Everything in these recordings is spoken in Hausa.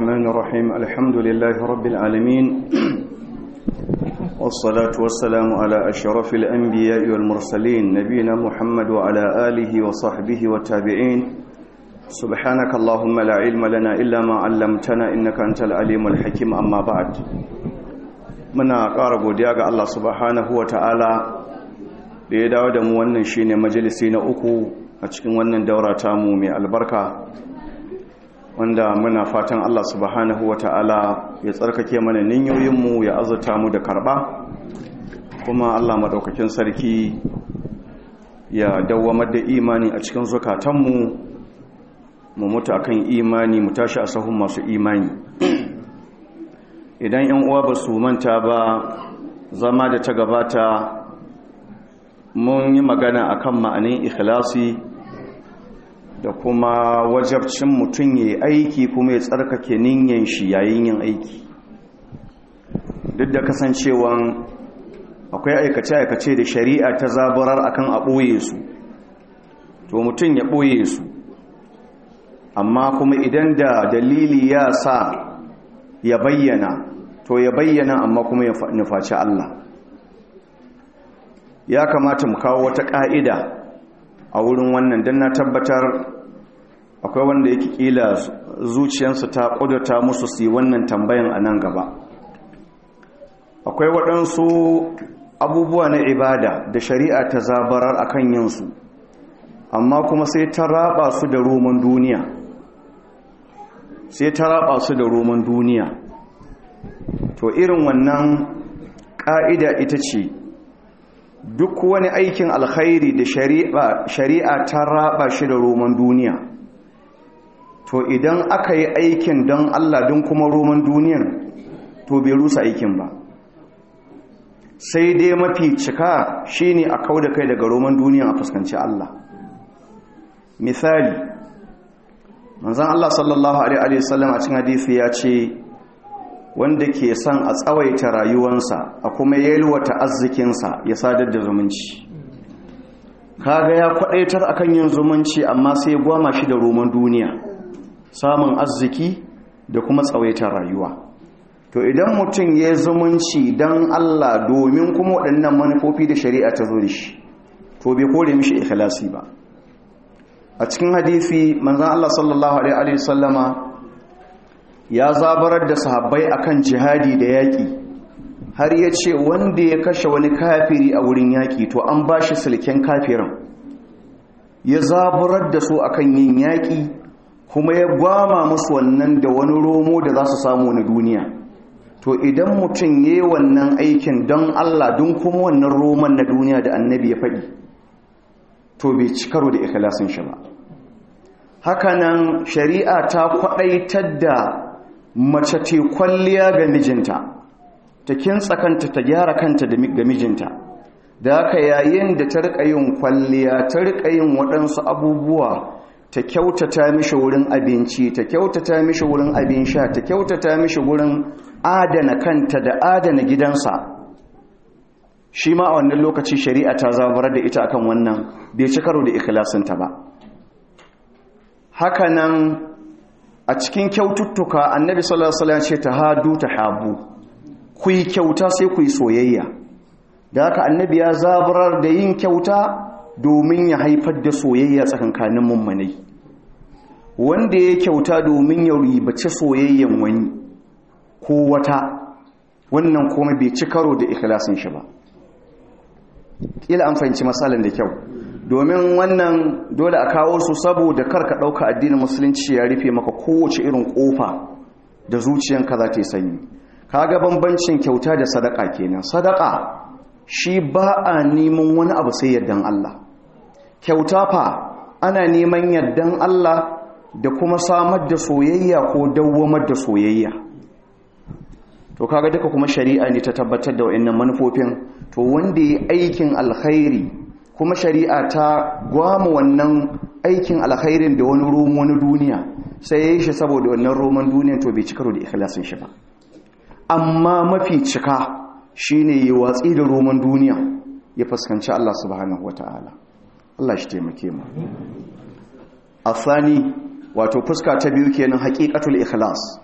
الرحمن الرحيم الحمد لله رب العالمين والصلاة والسلام على أشرف الأنبياء والمرسلين نبينا محمد وعلى آله وصحبه والتابعين سبحانك اللهم لا علم لنا إلا ما علمتنا إنك أنت العليم الحكيم أما بعد muna ƙara godiya ga Allah subhanahu wa ta'ala da ya dawo da mu wannan shine majalisi na uku a cikin wannan daura tamu mai albarka wanda muna fatan Allah subhanahu wa ta'ala ya tsarkake mana ninyoyinmu ya azurta mu da karɓa kuma Allah maɗaukakin sarki ya dawwamar da imani a cikin zukatanmu mu mutu akan imani mu tashi a sahun masu imani idan yan uwa ba su manta ba zama da ta gabata mun yi magana akan ma'anin ikhlasi da kuma wajabcin mutum ya yi aiki kuma ya tsarkake ninyan shi yayin yin aiki duk da kasancewan akwai aikace-aikace da shari'a ta zaburar akan a ɓoye su to mutum ya ɓoye su amma kuma idan da dalili ya sa ya bayyana to ya bayyana amma kuma ya nufaci Allah ya kamata mu kawo wata ƙa'ida a wurin wannan don na tabbatar akwai wanda yake ƙila zuciyarsu ta ƙudurta musu su yi wannan tambayan a nan gaba akwai waɗansu abubuwa na ibada da shari'a ta zabarar a kan yinsu amma kuma sai ta raba su da roman duniya sai ta raba su da roman duniya to irin wannan ƙa'ida ita ce duk wani aikin alkhairi da shari'a ta raba shi da roman duniya to idan aka yi aikin don Allah don kuma roman duniyan to bai rusa aikin ba sai dai mafi cika shine a kau da kai daga roman duniyan a fuskanci Allah misali manzan Allah sallallahu Alaihi wasallam a cikin hadisi ya ce wanda ke son a tsawaita rayuwansa a kuma yalwata arzikinsa ya sadar da zumunci kaga ya kwadaitar akan yin zumunci amma sai gwama shi da roman duniya samun arziki da kuma tsawaita rayuwa to idan mutum ya zumunci don Allah domin kuma waɗannan manufofi da shari'a ta zo da shi to bai kore mishi ikhlasi ba a cikin hadisi manzon Allah sallallahu alaihi wasallama ya zabarar da sahabbai akan jihadi da yaƙi har ya ce wanda ya kashe wani kafiri a wurin yaƙi to an ba shi silken kafirin ya zabarar da su akan yin yaƙi kuma ya gwama musu wannan da wani romo da za su samu na duniya to idan mutum ya yi wannan aikin don Allah don kuma wannan roman na duniya da annabi ya faɗi to bai ci karo da ikhlasin shi ba hakanan shari'a ta kwaɗaitar da mace te kwalliya ga mijinta ta kintsa kanta ta gyara kanta ga mijinta da haka yayin da ta rika yin kwalliya ta rika yin waɗansu abubuwa ta kyautata mishi wurin abinci ta kyautata mishi wurin abin sha ta kyautata mishi wurin adana kanta da adana gidansa shi ma a wannan lokaci shari'a ta zabar da ita akan wannan bai ci karo da ikhlasinta ba hakanan a cikin kyaututtuka annabi sallallahu alaihi wasallam ce tahadu tahabu ku yi kyauta sai ku yi soyayya da haka annabi ya zaburar da yin kyauta domin ya haifar da soyayya tsakankanin mummunai wanda ya kyauta domin ya ribace soyayyan wani ko wata wannan kuma bai ci karo da ikhlasin shi ba kila an fahimci matsalan da kyau domin wannan dole a kawo su saboda karka ɗauka addinin musulunci ya rufe maka kowace irin ƙofa da zuciyanka za ta yi sanyi kaga bambancin kyauta da sadaka kenan sadaka shi ba a neman wani abu sai yardan Allah kyauta fa ana neman yardan Allah da kuma samar da soyayya ko dawwamar da soyayya to kaga duka kuma shari'a ne ta tabbatar da wayannan manufofin to wanda yi aikin alkhairi kuma shari'a ta gwama wannan aikin alkhairin da wani roman wani duniya sai ya yi shi saboda wannan roman duniya to bai cikaro da ikhlasin shi ba amma mafi cika shine yi watsi da roman duniya ya fuskanci Allah subhanahu wataala Allah shi taimake mu asani wato fuska ta biyu kenan haqiqatul ikhlas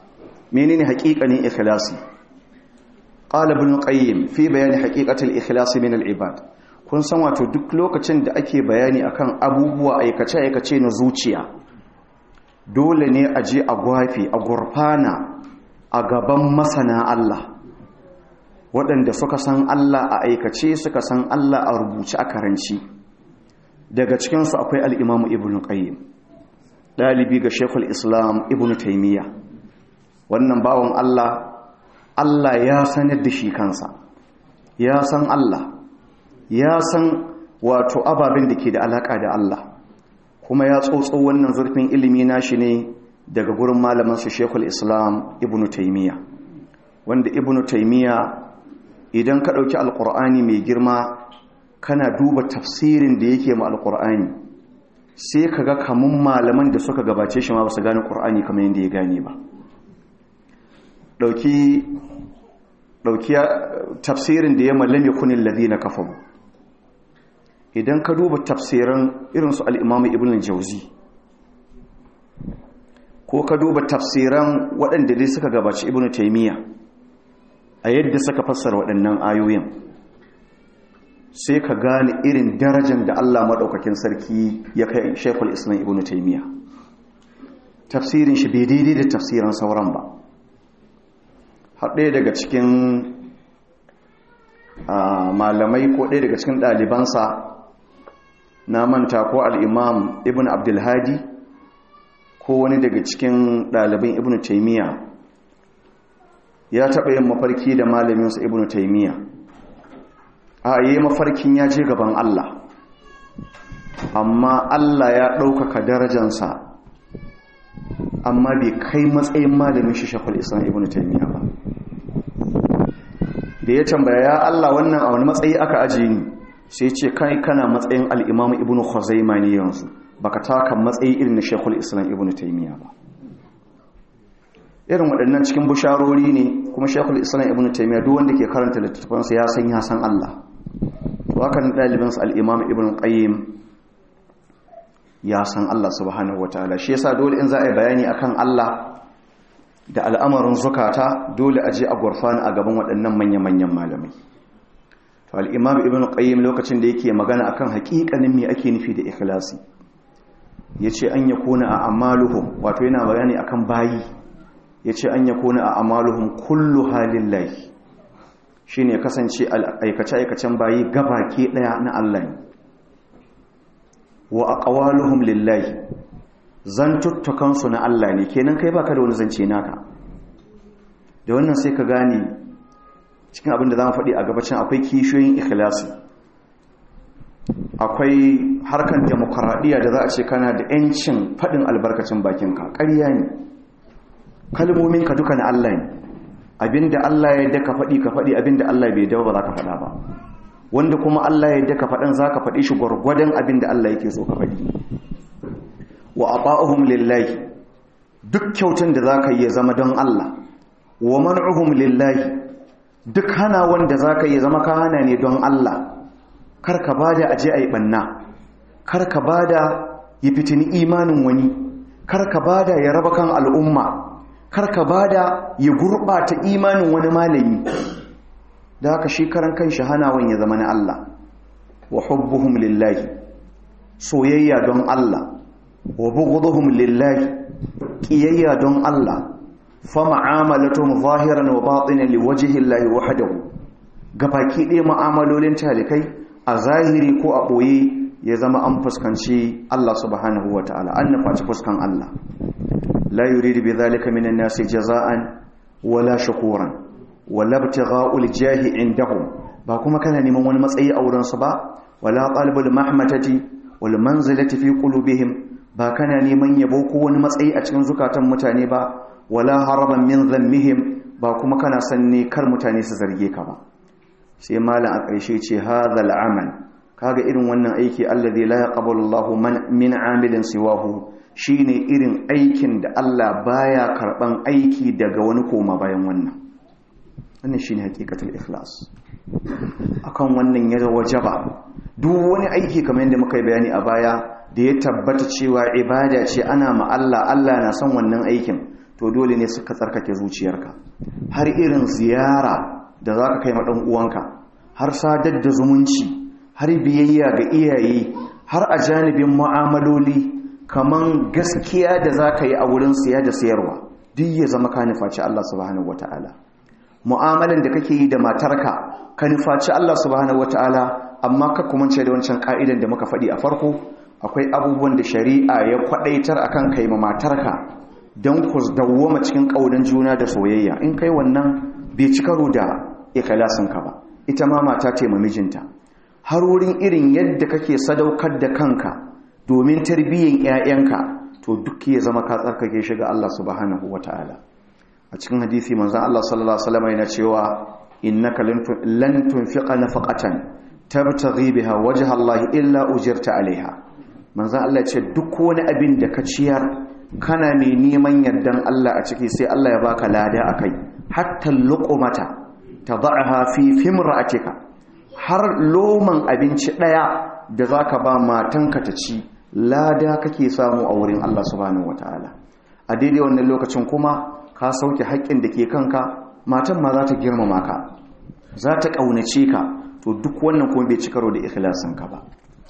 menene haƙiƙanin ikhlasi qala ibn qayyim fi bayani haqiqatil ikhlasi min al-ibad kun san wato duk lokacin da ake bayani akan abubuwa aikace aikace na zuciya dole ne a je a gwafi a gurfana a gaban masana Allah waɗanda suka san Allah a aikace suka san Allah a rubuce a karanci daga cikinsu akwai al'imamu ibn qayyim ɗalibi ga shekul islam ibn taimiyya wannan bawan Allah Allah ya sanar da shi kansa ya san Allah ya san wato ababen da ke da alaƙa da Allah kuma ya tsotso wannan zurfin ilimi nashi ne daga gurin malamansu shekul islam ibn taimiyya wanda ibn taimiyya idan ka ɗauki alƙur'ani mai girma kana duba tafsirin da yake ma alƙur'ani sai ka ga kamun malaman da suka gabace shi ma ba su gane ƙur'ani kamar yadda ya gane ba ɗauki tafsirin da ya mallame kunin lazi na kafaru idan ka duba tafsiran irinsu al'imamu ibn jauzi ko ka duba tafsiran waɗanda dai suka gabaci ibn taimiyya a yadda suka fassara waɗannan ayoyin sai ka gane irin darajar da Allah maɗaukakin sarki ya kai shekul islam ibn taimiyya tafsirin shi bai daidai da tafsirin sauran ba haɗe daga cikin malamai ko ɗaya daga cikin ɗalibansa na manta ko al'imam ibn abdulhadi ko wani daga cikin ɗaliban ibn taimiyya ya taɓa yin mafarki da malaminsa ibn taimiyya a yi mafarkin ya je gaban Allah amma Allah ya ɗaukaka darajansa amma bai kai matsayin malamin shi shakul islam ibn taimiyya ba da ya tambaya ya Allah wannan a wani matsayi aka ajiye ni sai ce kai kana matsayin al'imamu ibn khuzaima ne yanzu baka taka matsayi irin na shekul islam ibn taimiyya ba irin waɗannan cikin busharori ne kuma shekul islam ibn taimiyya duk wanda ke karanta littattafansa ya san ya san Allah wakan ɗalibinsa al'imam ibn qayyim ya san Allah subhanahu wataala shi yasa dole in za a yi bayani akan Allah da al'amarin zukata dole a je a gurfana a gaban waɗannan manya-manyan malamai to al'imam ibn qayyim lokacin da yake magana akan haƙiƙanin me ake nufi da ikhlasi ya ce an yakuna a amaluhum wato yana bayani akan bayi ya ce an yakuna a amaluhum kullu halin lahi shi ne kasance aikace-aikacen bayi gabaki ɗaya na Allah ne wa a ƙawaluhum lillahi zantuttukansu na Allah ne kenan kai baka da wani zance naka da wannan sai ka gane cikin abin da za mu faɗi a gabacin akwai kishiyoyin ikhlasi akwai harkar demokaradiyya da za a ce kana da 'yancin faɗin albarkacin bakinka ƙarya ne kalmominka duka na Allah ne abinda Allah ya yadda ka faɗi ka faɗi abinda Allah bai dawo ba za ka faɗa ba wanda kuma Allah ya yadda ka faɗin za ka faɗi shi gwargwadon abinda Allah yake so ka faɗi wa ata'uhum lillahi duk kyautan da za ka yi ya zama don Allah wa man'uhum lillahi duk hana wanda za ka yi zama ka hana ne don Allah kar ka bada aje ayi banna kar ka bada ya fitini imanin wani kar ka bada ya raba kan al'umma karka bada ya gurɓata imanin wani malami da haka shi karan kan hanawan ya zama na Allah wa hubbuhum lillahi soyayya don Allah wa bughduhum lillahi qiyayya don Allah fa ma'amalatuhum zahiran wa batinan liwajhi Allah wahdahu gabaki ɗaya mu'amalolin talikai a zahiri ko a ɓoye ya zama an fuskanci Allah subhanahu wa ta'ala an nufaci fuskan Allah لا يريد بذلك من الناس جزاء ولا شكورا ولا ابتغاء الجاه عندهم ba kuma kana neman wani matsayi a wurinsu ba wala qalbul mahmatati wal manzilati fi qulubihim ba kana neman yabo ko wani matsayi a cikin zukatan mutane ba wala haraban min dhammihim ba kuma kana san ne kar mutane su zarge ka ba sai malam a ƙarshe ce hadhal amal kaga irin wannan aiki alladhi la yaqbalu Allahu min amilin siwahu shine irin aikin da Allah baya karban aiki daga wani koma bayan wannan wannan shine hakikatul ikhlas akan wannan ya wajaba duk wani aiki kamar yadda muka yi bayani a baya da ya tabbata cewa ibada ce ana ma Allah Allah na son wannan aikin to dole ne suka tsarkake zuciyarka har irin ziyara da za ka kai ma ɗan uwanka har sadar da zumunci har biyayya ga iyaye har a janibin mu'amaloli kaman gaskiya da za ka yi a wurin siya da sayarwa duk ya zama ka nufaci Allah subhanahu wata'ala mu'amalan da kake yi da matarka ka nufaci Allah subhanahu wata'ala amma ka kumance da wancan ka'idan da muka faɗi a farko akwai abubuwan da shari'a ya kwaɗaitar akan kai ma matarka don ku dawwama cikin ƙaunar juna da soyayya in kai wannan bai ci karo da ikhlasinka ba ita ma mata ce mijinta har wurin irin yadda kake sadaukar da kanka domin tarbiyyar 'ya'yanka to duk ya zama ka tsarkake shi ga Allah subhanahu wata'ala a cikin hadisi manzon Allah sallallahu alaihi wasallam yana cewa innaka lan tunfiqa nafaqatan tabtaghi biha wajha Allah illa ujirta alaiha manzon Allah ce duk wani abin da ka ciyar kana mai neman yardan Allah a ciki sai Allah ya baka lada akai hatta luqmata tad'aha fi fimra'atika har loman abinci daya da zaka ba matanka ta ci lada kake samu a wurin Allah subhanahu wataala a daidai wannan lokacin kuma ka sauke haƙƙin da ke kanka matan ma za ta girmama ka za ta ƙaunace ka to duk wannan kuma bai ci karo da ikhlasinka ba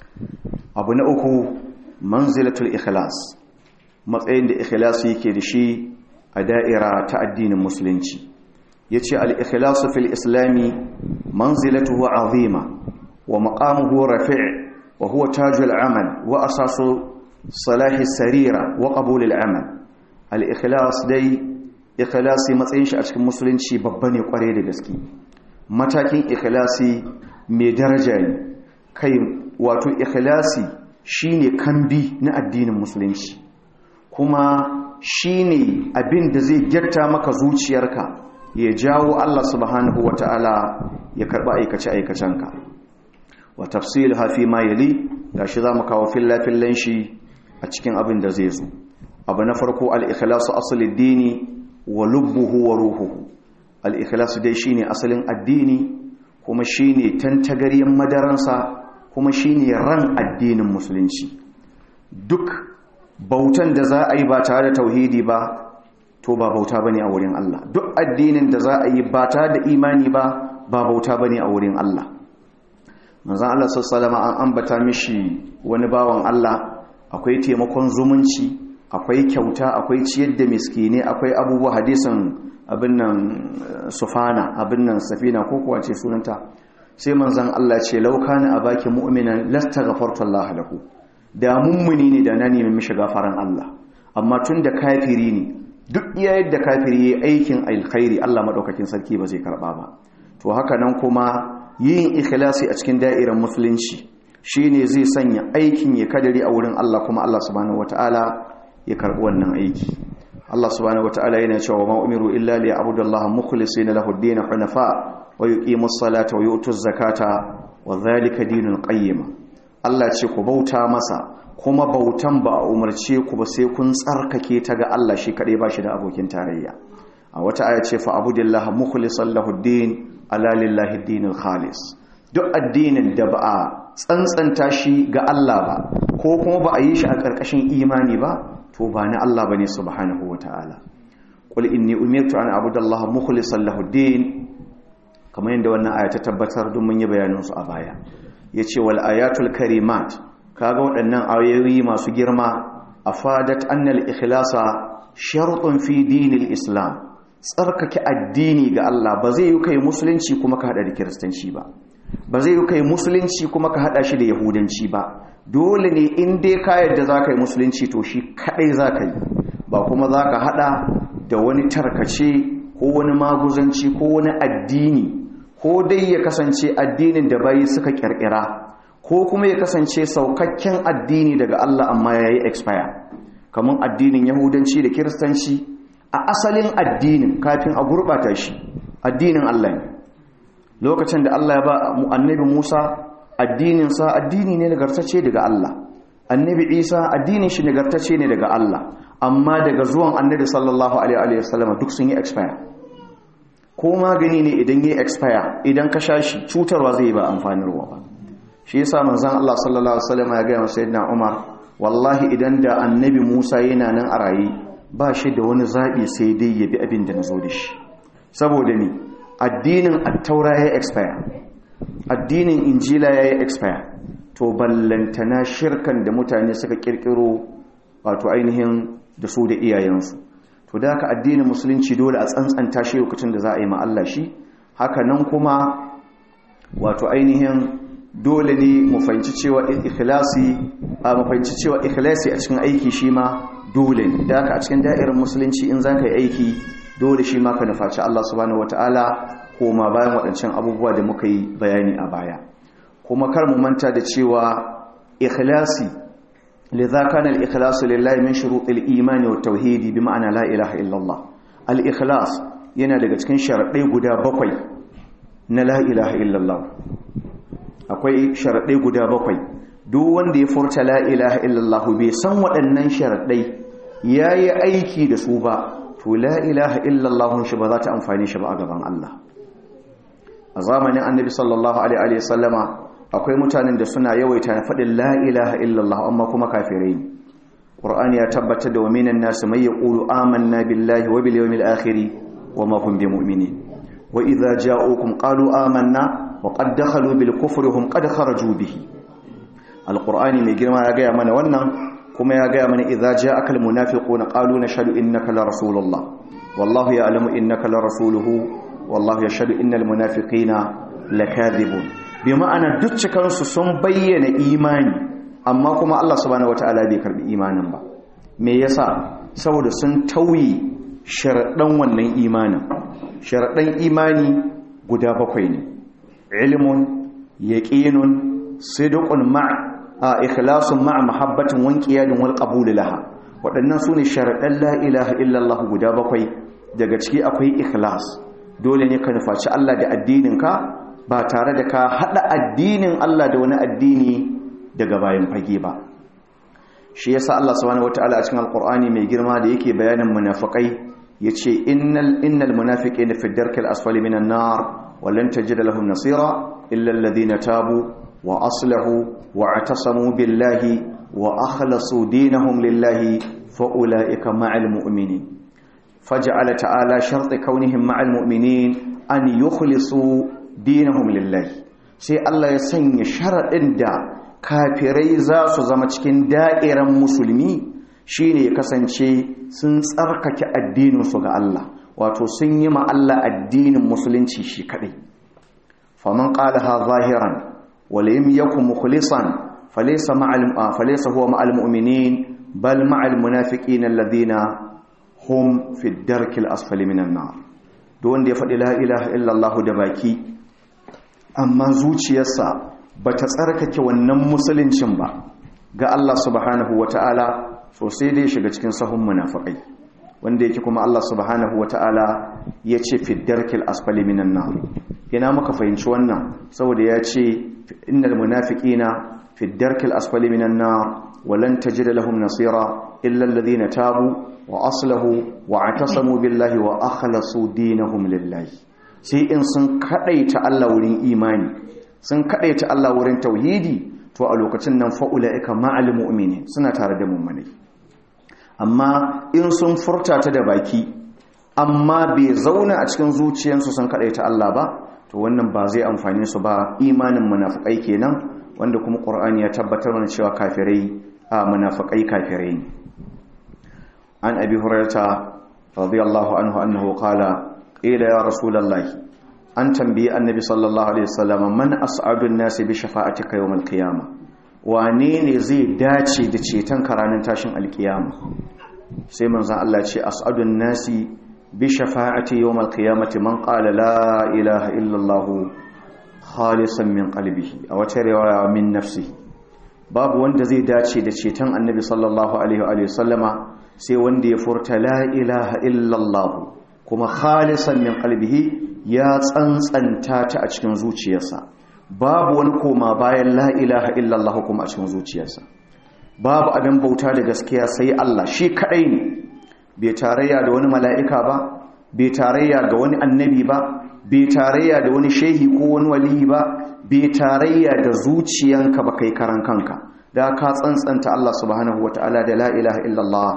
abu na uku manzilatul ikhlas matsayin da ikhlasi yake da shi a da'ira ta addinin musulunci yace al-ikhlasu fil islami manzilatuhu azima wa maqamuhu rafi' wa huwa tajul amal wa asasu salahi sarira wa qabul al-amal al-ikhlas dai ikhlasi matsayin shi a cikin musulunci babba ne kware da gaske matakin ikhlasi mai daraja ne kai wato ikhlasi shine kambi na addinin musulunci kuma shine abin da zai gyatta maka zuciyarka ya jawo Allah subhanahu wata'ala ya karba aikace aikacenka wa tafsil hafi ma yali gashi zamu kawo filla fillan shi a cikin abin da zai zo abu na farko al-ikhlasu aslid dini wa lubbuhu wa ruhuhu al-ikhlasu dai shine asalin addini kuma shine tantagaryen madaransa kuma shine ran addinin musulunci duk bautan da za a yi ba tare da tauhidi ba to ba bauta bane a wurin Allah duk addinin da za a yi ba tare da imani ba ba bauta bane a wurin Allah manzon Allah sallallahu alaihi an ambata mishi wani bawan Allah akwai taimakon zumunci akwai kyauta akwai ciyar da miskine akwai abubuwa hadisin abin nan sufana abin nan safina ko kuwa ce sunanta sai manzon Allah ce laukana abaki mu'minan lastaghfartu Allah lahu da mummuni ne da na nemi mishi gafaran Allah amma tun da kafiri ne duk iya yadda kafiri yayi aikin alkhairi Allah madaukakin sarki ba zai karba ba to haka nan kuma yin ikhlasi a cikin da'irar musulunci shine zai sanya aikin ya kadari a wurin Allah kuma Allah subhanahu wataala ya karbi wannan aiki Allah subhanahu wataala yana cewa ma umiru illa li ya'budullaha mukhlisina lahu ad-din hunafa wa yuqimus salata wa yutuz zakata wa dhalika dinul qayyim Allah ce ku bauta masa kuma bautan ba a umarce ku ba sai kun tsarkake ta ga Allah shi kadai ba shi da abokin tarayya a wata aya ce fa abudillah mukhlishan lahu ad-din ala lillahi ad-dinul khalis duk addinin da ba a tsantsanta shi ga Allah ba ko kuma ba a yi shi a ƙarƙashin imani ba to ba na Allah bane subhanahu wataala qul inni umirtu an abudallaha mukhlishan lahu ad-din kamar yadda wannan aya ta tabbatar don mun yi bayanin su a baya yace wal ayatul karimat kaga waɗannan ayoyi masu girma afadat annal ikhlasa shartun fi dinil islam tsarkake addini ga Allah ba zai yi kai musulunci kuma ka hada da kiristanci ba ba zai yi kai musulunci kuma ka hada shi da yahudanci ba dole ne in dai ka yadda za ka yi musulunci to shi kadai za ka yi ba kuma za ka hada da wani tarkace ko wani maguzanci ko wani addini ko dai ya kasance addinin da bayi suka kirkira ko kuma ya kasance saukakken addini daga Allah amma ya yi expire kamar addinin yahudanci da kiristanci a asalin addinin kafin a gurɓata shi addinin Allah ne lokacin da Allah ya ba annabi Musa addininsa addini ne nagartacce daga Allah annabi Isa addinin shi nagartacce ne daga Allah amma daga zuwan annabi sallallahu alaihi wasallam duk sun yi expire ko magani ne idan yi expire idan ka sha shi cutarwa zai ba amfanarwa ba shi yasa manzon Allah sallallahu alaihi wasallam ya ga sayyidina Umar wallahi idan da annabi Musa yana nan a rayi ba shi da wani zaɓi sai dai ya bi abin da na zo da shi saboda ni addinin attaura ya expire addinin injila ya yi expire to ballantana shirkan da mutane suka kirkiro wato ainihin da su da iyayensu to da haka addinin musulunci dole a tsantsanta shi lokacin da za a yi ma'alla shi haka nan kuma wato ainihin dole ne mu fahimci cewa ikhlasi a mu fahimci cewa ikhlasi a cikin aiki shi ma dole ne da haka a cikin da'irar musulunci in za ka yi aiki dole shi ma ka nufaci Allah subhanahu wataala ko ma bayan waɗancan abubuwa da muka yi bayani a baya kuma kar mu manta da cewa ikhlasi lidha kana al-ikhlasu lillahi min shurutil imani wat tauhidi bi ma'ana la ilaha illallah al-ikhlas yana daga cikin sharadai guda bakwai na la ilaha illallah akwai sharadai guda bakwai duk wanda ya furta la ilaha illallah bai san waɗannan sharadai yayi aiki da su ba to la ilaha illallah shi ba za ta amfane shi ba a gaban Allah a zamanin annabi sallallahu alaihi wa sallama akwai mutanen da suna yawaita na faɗin la ilaha illallah amma kuma kafirai ne qur'ani ya tabbatar da waminan nasu mai yaqulu amanna billahi wa bil yawmil akhir wa ma hum bimu'minin wa idza ja'ukum qalu amanna wa qad dakhalu bil kufri hum qad kharaju bihi alqur'ani mai girma ya gaya mana wannan kuma ya gaya mana idza ja'aka al munafiquna qalu nashhadu innaka la rasulullah wallahu ya'lamu innaka la rasuluhu wallahu yashhadu innal munafiqina lakadhibun bi ma'ana duk cikansu sun bayyana imani amma kuma Allah subhanahu wataala bai karbi imanin ba me yasa saboda sun tauye sharadan wannan imanin sharadan imani guda bakwai ne ilmun yaqinun sidqun ma'a ikhlasun ma'a mahabbatin wanqiyadin wal qabul laha waɗannan sune sharadan la ilaha illallah guda bakwai daga ciki akwai ikhlas dole ne ka nufaci Allah da addininka ba tare da ka haɗa addinin Allah da wani addini daga bayan fage ba shi yasa Allah subhanahu wataala a cikin alqur'ani mai girma da yake bayanin munafiqai yace innal innal munafiqina fi darkil asfali minan nar wa lan tajid lahum nasira illa alladhina tabu wa aslahu wa atasamu billahi wa akhlasu dinahum lillahi fa ulaika ma'al mu'minin faj'ala ta'ala shart kaunihim ma'al mu'minin an yukhlisu dinahum lillahi sai Allah ya sanya sharaɗin da kafirai za su zama cikin da'iran musulmi shine ya kasance sun tsarkake addininsu ga Allah wato sun yi ma Allah addinin musulunci shi kadai faman qalaha zahiran wa lam yakun mukhlisan falaysa ma'al falaysa huwa ma'al mu'minin bal ma'al munafiqin alladhina hum fi ad-darkil asfali minan nar duk wanda ya faɗi la ilaha illallah da baki amma zuciyarsa ba ta tsarkake wannan musuluncin ba ga Allah subhanahu wa ta'ala sosai dai shiga cikin sahun munafakai wanda yake kuma Allah subhanahu wa ta'ala ya ce fiddarkil asfali minan na yana muka fahimci wannan saboda ya ce innal munafiqina fiddarkil asfali minan na walan tajid lahum nasira illa alladhina tabu wa aslahu wa atasamu billahi wa akhlasu dinahum lillahi sai in sun kadaita Allah wurin imani sun kadaita Allah wurin tauhidi to a lokacin nan fa'ula'ika ma'al mu'mini suna tare da mummuni amma in sun furta ta da baki amma bai zauna a cikin zuciyarsu sun kadaita Allah ba to wannan ba zai amfane su ba imanin munafikai kenan wanda kuma Qur'ani ya tabbatar mana cewa kafirai a munafikai kafirai ne an abi hurairah radiyallahu anhu annahu qala qila ya rasulullahi an tambayi annabi sallallahu alaihi wasallam man as'adun nasi bi shafa'atika yawm al-qiyamah wane ne zai dace da ceton karanin tashin alkiyama sai manzon Allah ce as'adun nasi bi shafa'ati yawm al-qiyamati man qala la ilaha illa Allah khalisan min qalbihi a wata riwaya min nafsihi babu wanda zai dace da ceton annabi sallallahu alaihi wa sallama sai wanda ya furta la ilaha illa Allah kuma khalisan min qalbihi ya tsantsanta ta a cikin zuciyarsa babu wani koma bayan la ilaha illallah kuma a cikin zuciyarsa babu abin bauta da gaskiya sai Allah shi kadai ne bai tarayya da wani mala'ika ba bai tarayya ga wani annabi ba bai tarayya da wani shehi ko wani waliyi ba bai tarayya da zuciyanka ba kai karan kanka da ka tsantsanta Allah subhanahu wataala da la ilaha illallah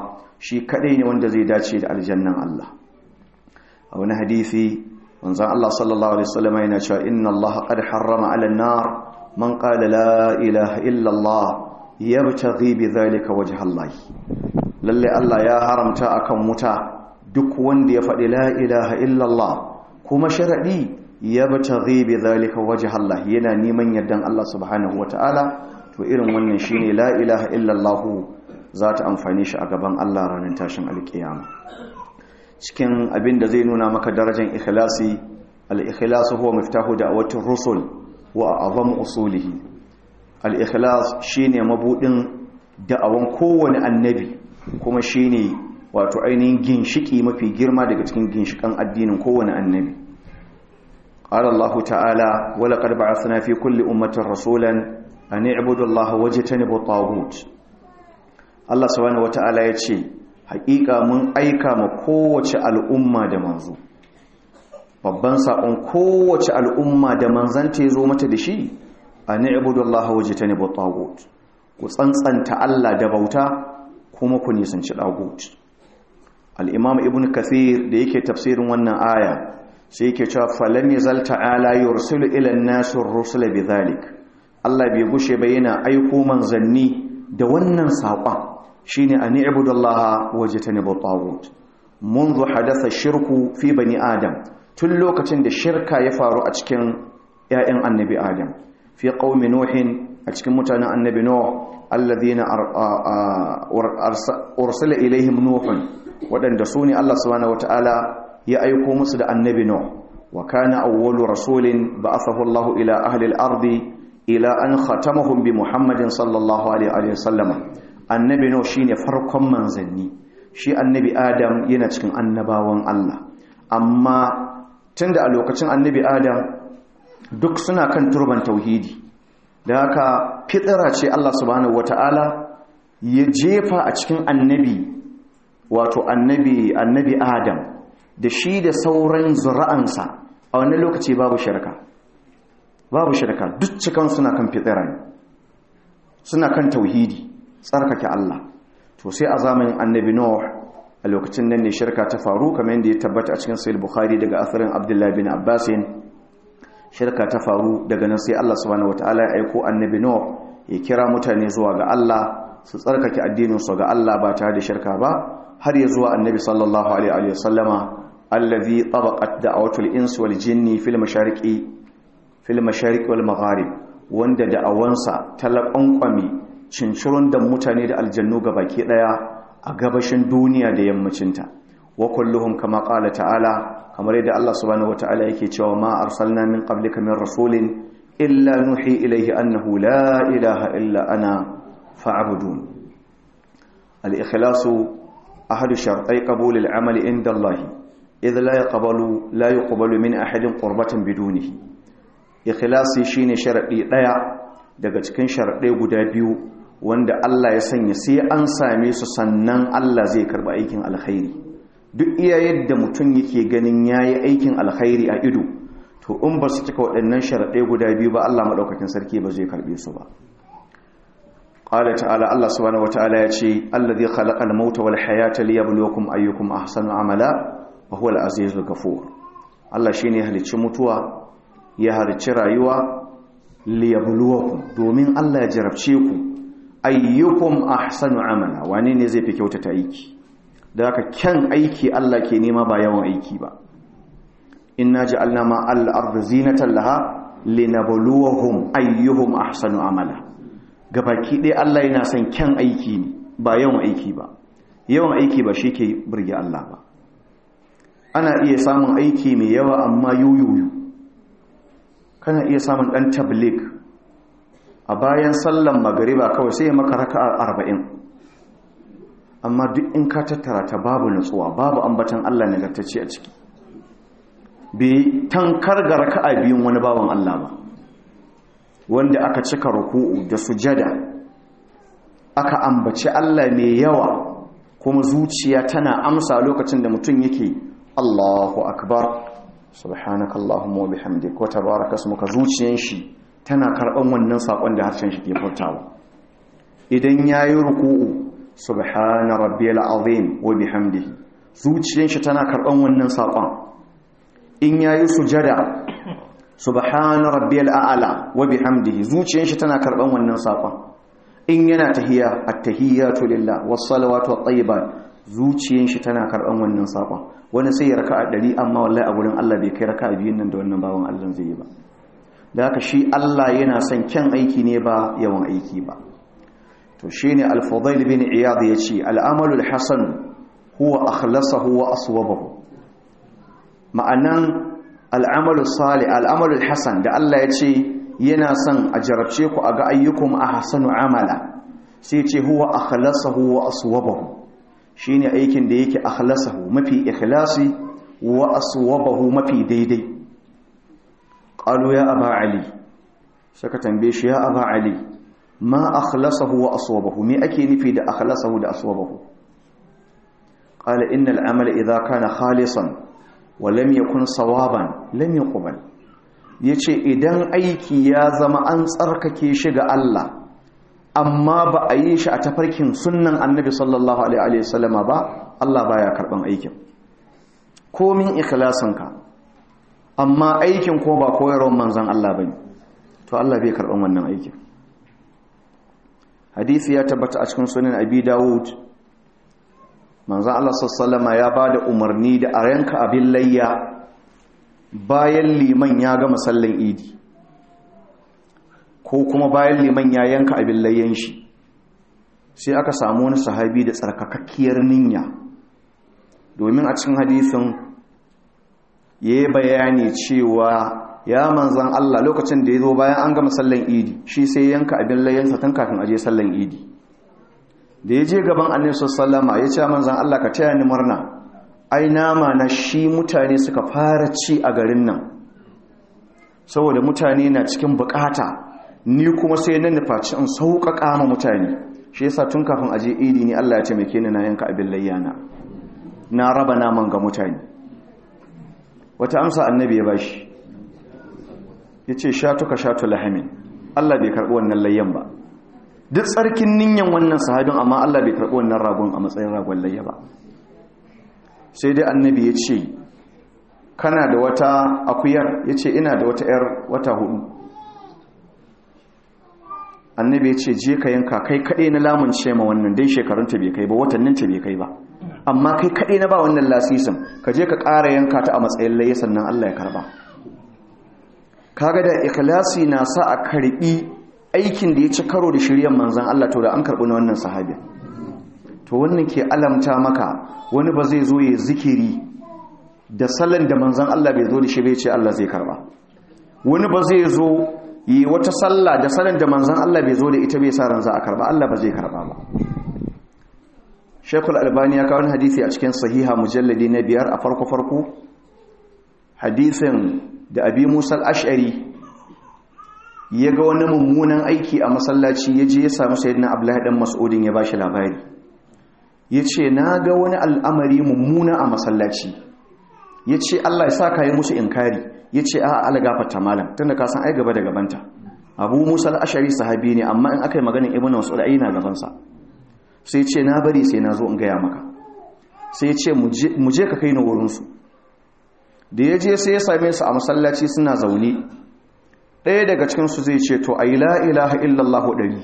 shi kadai ne wanda zai dace da aljannan Allah a wani hadisi wanzan Allah sallallahu alaihi wasallam yana cewa inna Allah qad harrama 'ala an-nar man qala la ilaha illa Allah yabtaghi bi dhalika wajha Allah lalle Allah ya haramta akan wuta duk wanda ya faɗi la ilaha illa Allah kuma sharadi yabtaghi bi dhalika wajha Allah yana neman yardan Allah subhanahu wataala to irin wannan shine la ilaha illa Allah za ta amfani shi a gaban Allah ranar tashin alkiyama cikin abin da zai nuna maka darajar ikhlasi al-ikhlasu huwa miftahu da'watir rusul wa azam usulihi al-ikhlas shine mabudin da'awan kowane annabi kuma shine wato ainihin ginshiki mafi girma daga cikin ginshikan addinin kowane annabi qala Allah ta'ala wa laqad ba'athna fi kulli ummatin rasulan an i'budu Allah wajtanibu at-taghut Allah subhanahu wata'ala ya ce haƙiƙa mun aika ma kowace al'umma da manzo babban saƙon kowace al'umma da manzanta ya zo mata da shi a ni'budullaha wajtanibu at-taghut ku tsantsanta Allah da bauta kuma ku nisanci tagut al-imam ibn kathir da yake tafsirin wannan aya sai yake cewa falan yazal ta'ala yursilu ila an-nasi ar-rusula bidhalik Allah bai gushe ba yana aiko manzanni da wannan saƙon shine an ibudallaha wajtanibu tagut منذ حدث الشرك في بني آدم tun lokacin da shirka ya faru a cikin ‘ya'yan annabi Adam fi ƙaumi Nuhin a cikin mutanen annabi Nuh alladhina ursila ilaihim Nuhun waɗanda su ne Allah subhanahu wata'ala ya aiko musu da annabi Nuh wa kana awwalu rasulin ba'athahu Allah ila ahli al-ardi ila an khatamahum bi Muhammadin sallallahu alaihi wa sallama annabi Nuh shine farkon manzanni shi annabi Adam yana cikin annabawan Allah amma tunda a lokacin annabi Adam duk suna kan turban tauhidi da haka fitira ce Allah subhanahu wata'ala ya jefa a cikin annabi wato annabi annabi Adam da shi da sauran zura'ansa a wannan lokaci babu shirka babu shirka duk cikan suna kan fitira ne suna kan tauhidi tsarkake Allah to sai a zamanin annabi Nuh a lokacin nan ne shirka ta faru kamar yadda ya tabbata a cikin sahih Bukhari daga asarin Abdullah bin Abbas shirka ta faru daga nan sai Allah subhanahu wataala ya aiko annabi Nuh ya kira mutane zuwa ga Allah su tsarkake addinin su ga Allah ba tare da shirka ba har ya zuwa annabi sallallahu alaihi wa sallama allazi tabaqat da'watul insi wal jinni fil mashariqi fil mashariqi wal magharib wanda da'awansa talaƙanƙwami cincirun da mutane da aljannu ga baki daya a gabashin duniya da yammacinta wa kulluhum kama qala ta'ala kamar yadda Allah subhanahu wata'ala yake cewa ma arsalna min qablika min rasulin illa nuhi ilayhi annahu la ilaha illa ana fa'budun al-ikhlasu ahadu shartai qabul al-amali inda Allah idh la yaqbalu la yuqbalu min ahadin qurbatan bidunihi ikhlasi shine sharadi daya daga cikin sharadai guda biyu wanda Allah ya sanya sai an same su sannan Allah zai karba aikin alkhairi duk iya yadda mutum yake ganin yayi aikin alkhairi a ido to in ba su cika waɗannan sharaɗai guda biyu ba Allah maɗaukakin sarki ba zai karɓe su ba qala ta'ala Allah subhanahu wata'ala ya ce allazi khalaqa al-mauta wal hayata liyabluwakum ayyukum ahsanu amala wa huwa al-azizul ghafur Allah shine ya halicci mutuwa ya halicci rayuwa liyabluwakum domin Allah ya jarabce ku ayyukum ahsanu amala wane ne zai fi kyautata aiki da haka kyan aiki Allah ke nema ba yawan aiki ba inna ja'alna ma al-ardi zinatan laha linabluwahum ayyuhum ahsanu amala gabaki ɗaya Allah yana son kyan aiki ne ba yawan aiki ba yawan aiki ba shi ke burge Allah ba ana iya samun aiki mai yawa amma yoyoyo kana iya samun ɗan tablik a bayan sallan magariba kawai sai ya maka raka'a arba'in amma duk in ka tattara ta babu nutsuwa babu ambatan Allah nagartacce a ciki bai tankar ga raka'a biyun wani bawan Allah ba wanda aka cika ruku'u da sujada aka ambaci Allah mai yawa kuma zuciya tana amsa lokacin da mutum yake Allahu akbar subhanakallahumma wa bihamdika wa tabaraka ismuka zuciyan shi tana karban wannan sakon da harshen shi ke furtawa idan yayi ruku'u subhana rabbiyal azim wa bihamdihi zuciyar shi tana karban wannan sakon in yayi sujada subhana rabbiyal a'la wa bihamdihi zuciyar shi tana karban wannan sakon in yana tahiya at-tahiyatu lillah was-salawatu wat-tayyibat zuciyar shi tana karban wannan sakon wani sai ya raka'a 100 amma wallahi a gurin Allah bai kai raka'a biyun nan da wannan bawon Allah zai yi ba da haka shi Allah yana son kyan aiki ne ba yawan aiki ba to shine al-Fudail bin Iyad yace al-amalu al-hasan huwa akhlasahu wa aswabahu ma'anan al-amalu salih al-amalu al-hasan da Allah yace yana son a jarabce ku a ga ayyukum ahsanu amala sai yace huwa akhlasahu wa aswabahu shine aikin da yake akhlasahu mafi ikhlasi wa aswabahu mafi daidai qalu ya aba ali saka tambaye shi ya aba ali ma akhlasahu wa aswabahu me ake nufi da akhlasahu da aswabahu qala innal amala idha kana khalisan wa lam yakun sawaban lam yuqbal yace idan aiki ya zama an tsarkake shi ga Allah amma ba a yi shi a tafarkin sunnan annabi sallallahu alaihi wasallama ba Allah baya karban aikin komin ikhlasinka amma aikin ko ba koyarwar manzan Allah bane to Allah bai karban wannan aikin hadisi ya tabbata a cikin sunan abi dawud manzan Allah sallallahu ya bada umarni da a yanka abin layya bayan liman ya gama sallan idi ko kuma bayan liman ya yanka abin layyan shi sai aka samu wani sahabi da tsarkakakkiyar niyya domin a cikin hadisin ya yi bayani cewa ya manzan Allah lokacin da ya zo bayan an gama sallan idi shi sai yanka abin layyansa tun kafin aje sallan idi da ya je gaban annabi sallama ya ce manzan Allah ka taya ni murna ai nama na shi mutane suka fara ci a garin nan saboda mutane na cikin bukata ni kuma sai na nufaci in sauƙaƙa ma mutane shi yasa tun kafin aje idi ni Allah ya taimake ni na yanka abin layyana na raba naman ga mutane wata amsa annabi ya bashi ya ce shatuka shatu lahamin Allah bai karɓi wannan layyan ba duk tsarkin ninyan wannan sahabin amma Allah bai karɓi wannan ragon a matsayin ragon layya ba sai dai annabi ya ce kana da wata akuyar ya ce ina da wata 'yar wata hudu annabi ya ce je ka yanka kai kaɗai na lamunce ma wannan dai shekarunta bai kai ba watanninta bai kai ba amma kai kaɗai na ba wannan lasisin ka je ka ƙara yanka ta a matsayin laye sannan Allah ya karba kaga da ikhlasi na sa a karbi aikin da ya ci karo da shiryan manzan Allah to da an karbi na wannan sahabi to wannan ke alamta maka wani ba zai zo ya zikiri da salon da manzan Allah bai zo da shi bai ce Allah zai karba wani ba zai zo yi wata sallah da salon da manzan Allah bai zo da ita bai sa ran za a karba Allah ba zai karba ba Shekul Albani ya kawo hadisi a cikin sahiha mujalladi na biyar a farko-farko hadisin da abi Musa al-Ash'ari ya ga wani mummunan aiki a masallaci ya je ya samu sayyidina Abdullahi dan Mas'udin ya bashi labari yace na ga wani al'amari mummuna a masallaci yace Allah ya saka yi musu inkari yace a ala gafarta malam tunda ka san ai gaba da gabanta Abu Musa al-Ash'ari sahabi ne amma in aka yi maganin Ibn Mas'ud ai na gaban sa sai ce na bari sai na zo in gaya maka sai ce mu je ka kai ni wurinsu da ya je sai ya same su a masallaci suna zaune ɗaya daga cikinsu zai ce to a yi la'ilaha illallahu ɗari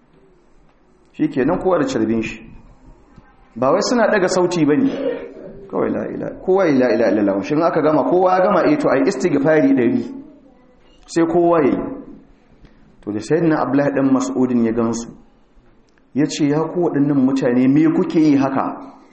shi ke nan kowa da carbin shi ba wai suna ɗaga sauti ba ne kawai la'ila kowa yi la'ila illallahu shi aka gama kowa ya gama eto a yi istighfari ɗari sai kowa ya yi to da sai na abu ɗan mas'udin ya gansu ya ce ya ku waɗannan mutane me kuke yi haka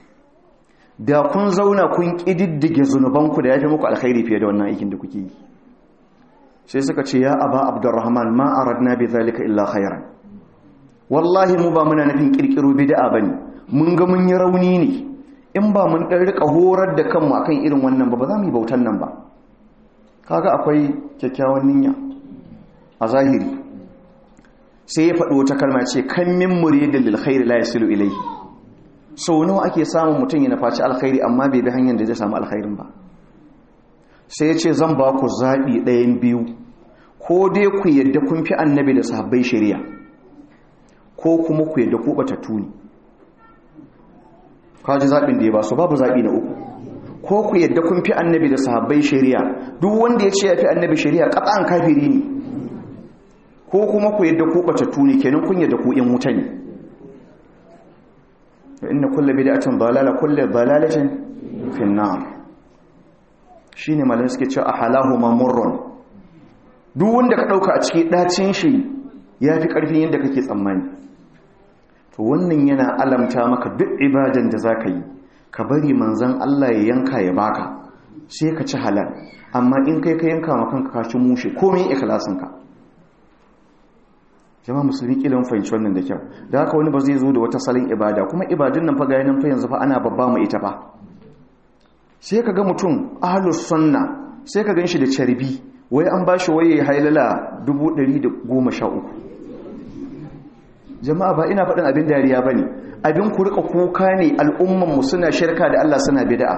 da kun zauna kun ƙididdige zunubanku da ya fi muku alkhairi fiye da wannan aikin da kuke yi sai suka ce ya aba abdurrahman ma aradna bi zalika illa khairan wallahi mu ba muna nufin kirkiro bid'a bane mun ga mun yi rauni ne in ba mun dan rika horar da kanmu akan irin wannan ba ba za mu yi bautan nan ba kaga akwai kyakkyawan niyya a zahiri sai ya faɗi wata kalma ce kan min muridin lil khairi la yasilu ilayhi sau nawa ake samun mutum ya faci alkhairi amma bai bi hanyar da zai samu alkhairin ba sai ya ce zan ba ku zaɓi ɗayan biyu ko dai ku yadda kun fi annabi da sahabbai shari'a ko kuma ku yadda ku ɓatattu ne kaji zaɓin da ya ba su babu zaɓi na uku ko ku yadda kun fi annabi da sahabbai shari'a duk wanda ya ce ya fi annabi shari'a ƙasa'an kafiri ne ko kuma ku yadda ku ɓatattu ne kenan kun yadda ku ‘yan wuta ne inna kulle bid'atin dalala kulle dalalatin fi nar shine malamai suke cewa ahalahu mamurrun duk wanda ka dauka a cikin dacin shi yafi karfin yadda kake tsammani to wannan yana alamta maka duk ibadan da zaka yi ka bari manzon Allah ya yanka ya baka sai ka ci halal amma in kai ka yanka maka kanka ka ci mushe komai ikhlasin ka jama'a musulmi kilan fahimci wannan da kyau da haka wani ba zai zo da wata salon ibada kuma ibadun nan fa ga yanan fa yanzu fa ana babba mu ita fa sai ka ga mutum ahlus sunna sai ka ganshi da carbi wai an bashi waye hailala 113 jama'a ba ina faɗin abin dariya bane abin ku rika kuka ne al'umman mu suna shirka da Allah suna bid'a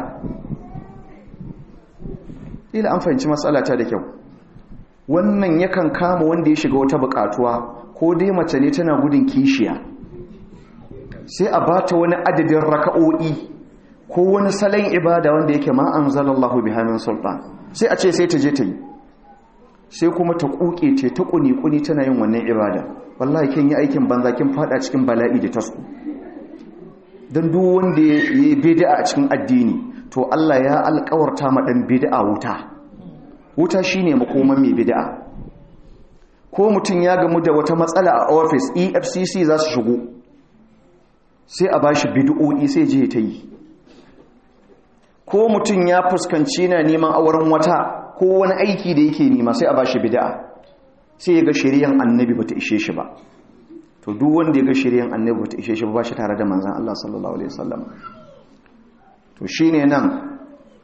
ila an fahimci matsalata da kyau wannan yakan kama wanda ya shiga wata bukatuwa ko dai mace ne tana gudun kishiya sai a bata wani adadin raka'o'i ko wani salon ibada wanda yake ma anzalallahu biha min sultan sai a ce sai ta je ta yi sai kuma ta kuke ce ta kuni-kuni tana yin wannan ibada wallahi kin yi aikin banza kin fada cikin bala'i da tasku don duk wanda ya yi bid'a a cikin addini to Allah ya alƙawarta ma dan bid'a wuta wuta shine makoman mai bid'a ko mutum ya gamu da wata matsala a office EFCC za su shigo sai a bashi bid'o'i sai je ta yi ko mutum ya fuskanci na neman auren wata ko wani aiki da yake nema sai a bashi bid'a sai ya ga shari'an annabi bata ishe shi ba to duk wanda ya ga shari'an annabi bata ishe shi ba shi tare da manzon Allah sallallahu alaihi wasallam to shine nan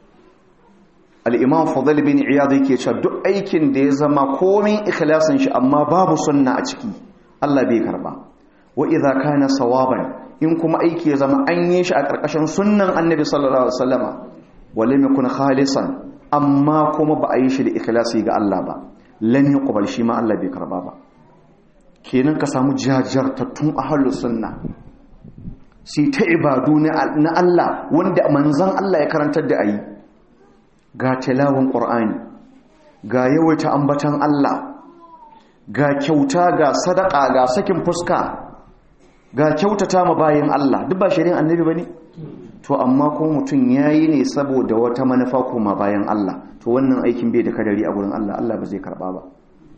al-imam fadl bin iyad yake cewa duk aikin da ya zama komai ikhlasin shi amma babu sunna a ciki Allah bai karba wa idza kana sawaban in kuma aiki ya zama an yi shi a ƙarƙashin sunnan annabi sallallahu alaihi wasallama wale mai kun khalisan amma kuma ba a yi shi da ikhlasi ga Allah ba lam yuqbal shi ma Allah bai karba ba kenan ka samu jajartattun ahlus sunna sai ta ibadu na Allah wanda manzon Allah ya karantar da ayi ga tilawun qur'ani ga yawaita ambatan Allah ga kyauta ga sadaka ga sakin fuska ga kyautata ma bayan Allah duk ba shirin annabi bane to amma ko mutum yayi ne saboda wata manufa kuma bayan Allah to wannan aikin bai da kadari a gurin Allah Allah ba zai karba ba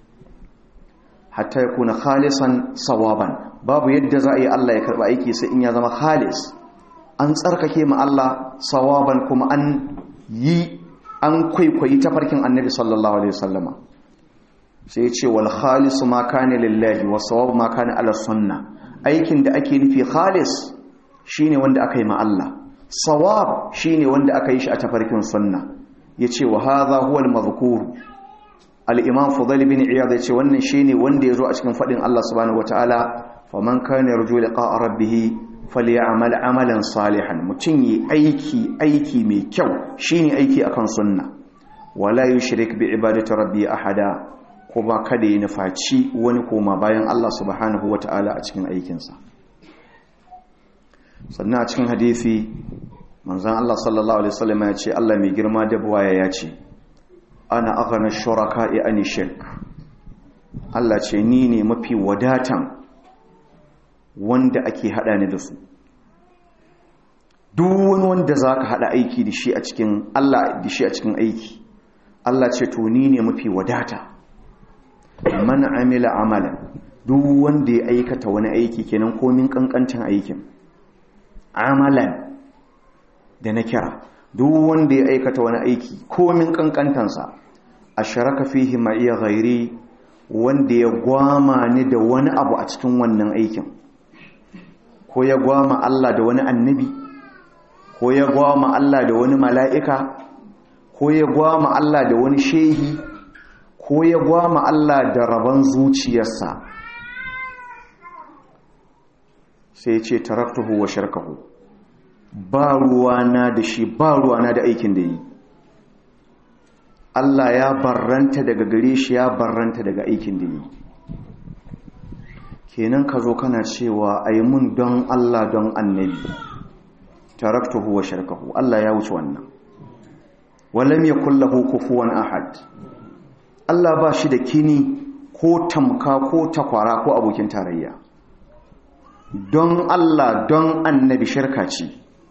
hatta yakuna khalisan sawaban babu yadda za a yi Allah ya karba aiki sai in ya zama khalis an tsarkake ma Allah sawaban kuma an yi an kwaikwayi tafarkin annabi sallallahu alaihi wasallama sai ya ce wal khalisu ma kana lillahi was sawab ma kana ala sunnah aikin da ake nufi khalis shine wanda aka yi ma Allah sawab shine wanda aka yi shi a tafarkin sunna yace wa hadha huwa al-madhkur al-imam fudayl bin iyad yace wannan shine wanda yazo a cikin fadin Allah subhanahu wataala faman kana yarju liqa'a rabbih falyamal amalan salihan mutun yi aiki aiki mai kyau shine aiki akan sunna wala yushrik bi ibadati rabbi ahada ko ba kada ya nufaci wani koma bayan Allah subhanahu wa ta'ala a cikin aikinsa sannan a cikin hadithi manzan Allah sallallahu Alaihi wasallam ya ce Allah mai girma da buwaya ya ce ana aghana shuraka ani shirk Allah ce ni ne mafi wadatan wanda ake hada ni da su duk wani wanda za ka hada aiki da shi a cikin Allah da shi a cikin aiki Allah ce to ni ne mafi wadata man amila amalan duk wanda ya aikata wani aiki kenan komin kankancin aikin amalan da na kira duk wanda ya aikata wani aiki komin kankantansa asharaka fihi ma iya ghairi wanda ya gwama ni da wani abu a cikin wannan aikin ko ya gwama Allah da wani annabi ko ya gwama Allah da wani mala'ika ko ya gwama Allah da wani shehi ko ya gwama Allah da rabon zuciyarsa sai ce taraktuhu wa sharkahu ba ruwana da shi ba ruwana da aikin da yi Allah ya barranta daga gare shi ya barranta daga aikin da yi kenan ka zo kana cewa a yi mun don Allah don annabi taraktuhu wa shirkahu Allah ya wuce wannan walam yakul lahu kufuwan ahad Allah ba shi da kini ko tamka ko takwara ko abokin tarayya don Allah don annabi shirka ce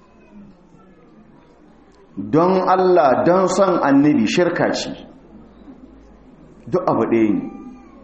don Allah don son annabi shirka ce duk abu ɗaya ne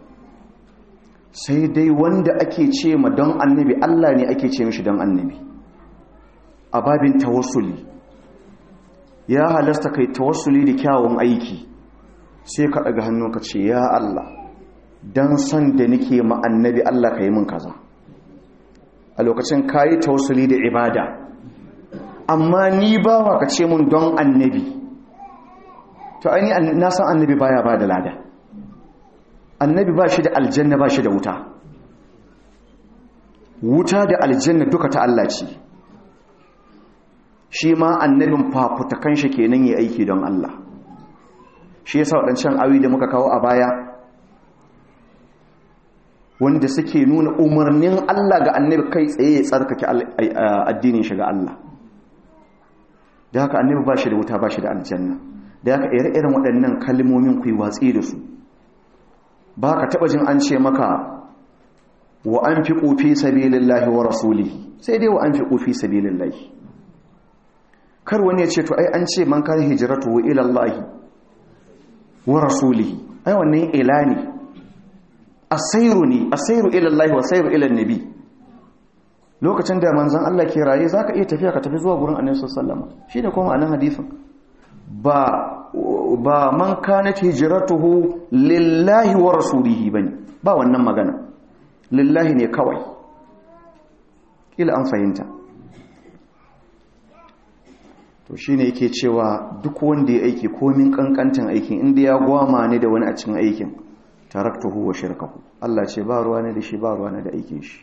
sai dai wanda ake ce ma don annabi Allah ne ake ce mishi don annabi a babin tawassuli ya halasta kai tawassuli da kyawun aiki sai ka daga hannu ka ce ya Allah don son da nake ma annabi Allah ka yi min kaza a lokacin ka yi tawassuli da ibada amma ni bawa ka ce mun don annabi to aini na san annabi baya ba da lada annabi ba shi da aljanna ba shi da wuta wuta da aljanna duka ta Allah ce shi ma annabin fafutakan shi kenan yi aiki don Allah shi yasa waɗancan awi da muka kawo a baya wanda suke nuna umarnin Allah ga annabi kai tsaye ya tsarkake addinin shi ga Allah da haka annabi ba shi da wuta ba shi da aljanna da haka ire-iren waɗannan kalmomin ku yi watsi da su ba ka taɓa jin an ce maka wa an fi ƙofi sabilillahi wa rasulihi sai dai wa an fi ƙofi sabilillahi kar wani ya ce to ai an ce man kan hijiratu wa ilallahi wa rasulihi ai wannan ila ne asairu ne asairu ilallahi wa asairu ilan nabi lokacin da manzon Allah ke raye zaka iya tafiya ka tafi zuwa gurin annabi sallallahu alaihi wasallam shine kuma anan hadisin ba ba man kanat hijratuhu lillahi wa rasulihi bane ba wannan magana lillahi ne kawai kila an fahimta to shine yake cewa duk wanda ya aiki komin kankantan aikin inda ya gwama ne da wani a cikin aikin taraktuhu wa shirkahu Allah ce ba ruwa ne da shi ba ruwa ne da aikin shi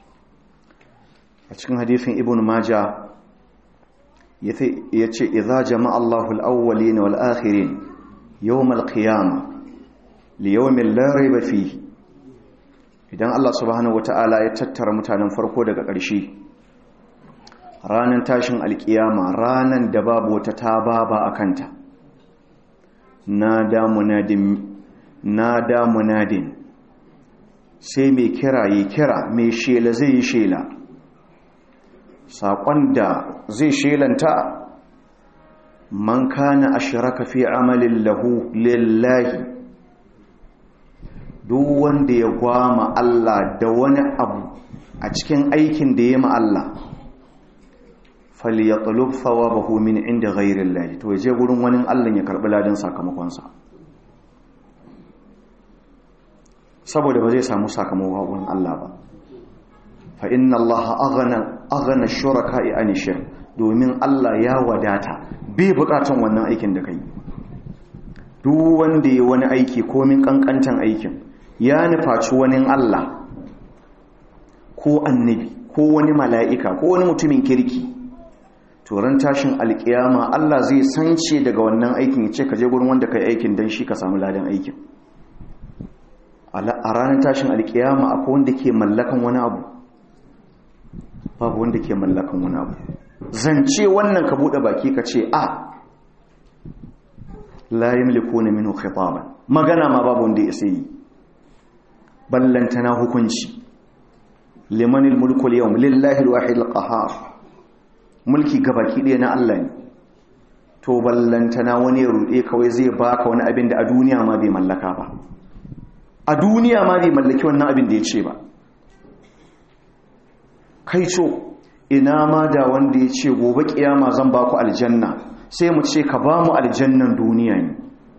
a cikin hadisin ibn majah ya ce idza jama'a Allahu al-awwalin wal akhirin yawm al-qiyamah li yawmin la rayba fihi idan Allah subhanahu wata'ala ya tattara mutanen farko daga ƙarshe ranan tashin alkiyama ranan da babu wata tababa akanta nada munadin nada munadin sai mai kira yi kira mai shela zai yi shela saƙon da zai shelanta man kana ashraka fi amalin lahu lillahi duk wanda ya gwama Allah da wani abu a cikin aikin da ya ma Allah falyatlub thawabahu min inda ghayri Allah to yaje gurin wani Allah ya karbi ladan sakamakon sa saboda ba zai samu sakamakon wurin Allah ba fa inna Allah aghna aghna shuraka'i an shirk domin Allah ya wadata bai bukatun wannan aikin da kai duk wanda ya wani aiki komin kankantan aikin ya nufaci wani Allah ko annabi ko wani mala'ika ko wani mutumin kirki turan tashin alkiyama Allah zai sance daga wannan aikin ya ce ka je gurin wanda kai aikin don shi ka samu ladan aikin a ranar tashin alkiyama akwai wanda ke mallakan wani abu babu wanda ke mallakan wani abu zance wannan ka bude baki ka ce a la yamlikuna minhu khitaban magana ma babu wanda ya sai ballantana hukunci limanil mulku al-yawm lillahi al-wahid al-qahhar mulki gabaki ɗaya na Allah ne to ballantana wani ya rude kawai zai baka wani abin da a duniya ma bai mallaka ba a duniya ma bai mallaki wannan abin da ya ce ba kai co ina ma da wanda ya ce gobe kiyama zan ba ku aljanna sai mu ce ka ba mu aljannan duniya ne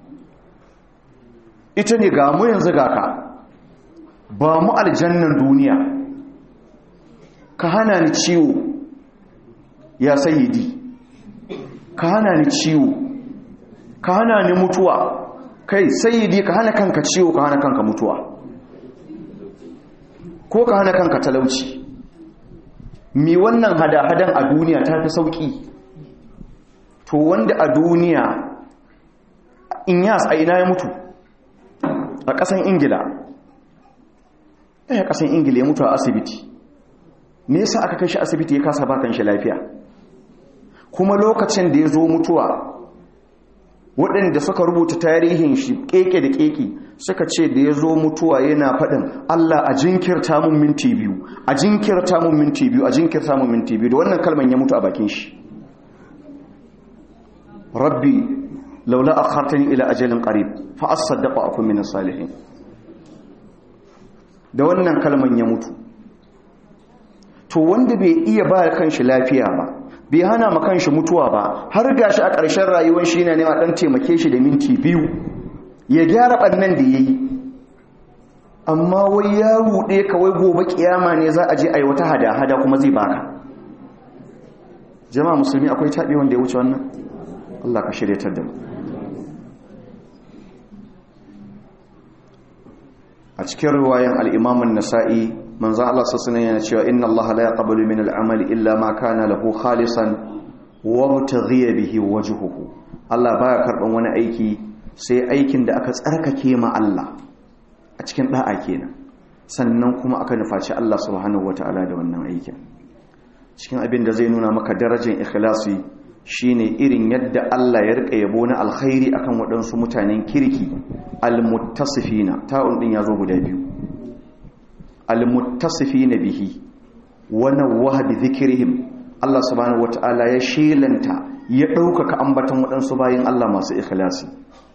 ita ne ga mu yanzu ga ka ba mu aljannan duniya ka hana ni ciwo ya sayidi ka hana ni ciwo ka hana ni mutuwa kai sayidi ka hana kanka ciwo ka hana kanka mutuwa ko ka hana kanka talauci mi wannan hada-hadan a duniya ta fi sauki to wanda a duniya in yas a ina ya mutu a ƙasan ingila ɗaya ƙasan ingila ya mutu a asibiti me yasa aka kai shi asibiti ya kasa bakan shi lafiya kuma lokacin da ya zo mutuwa waɗanda suka rubuta tarihin shi keke da keke suka ce da ya zo mutuwa yana faɗin Allah a jinkirta mun minti biyu a jinkirta mun minti biyu a jinkirta mun minti biyu da wannan kalman ya mutu a bakin shi rabbi laula akhartani ila ajalin qarib fa asaddaqa akun min salihin da wannan kalman ya mutu to wanda bai iya ba kanshi lafiya ba bai hana ma kanshi mutuwa ba har gashi a ƙarshen rayuwar shi ne ma dan taimake shi da minti biyu ya gyara bannan da yayi amma wai ya rude kawai gobe kiyama ne za a je ayi wata hada-hada kuma zai baka jama'a musulmi akwai tabi wanda ya wuce wannan Allah ka shiryatar da mu a cikin riwayan al-Imam an-Nasa'i manzo Allah sallallahu yana cewa inna Allah la yaqbalu min al-amali illa ma kana lahu khalisan wa mutaghiya bihi wajhuhu Allah baya karban wani aiki sai aikin da aka tsarkake ma Allah a cikin da'a kenan sannan kuma aka nufaci Allah subhanahu wataala da wannan aikin cikin abin da zai nuna maka darajar ikhlasi shine irin yadda Allah ya rika yabo na alkhairi akan waɗansu mutanen kirki almuttasifina ta'un din yazo guda biyu almuttasifina bihi wa nawwaha bi dhikrihim Allah subhanahu wataala ya shelanta ya ɗaukaka ambatan waɗansu bayin Allah masu ikhlasi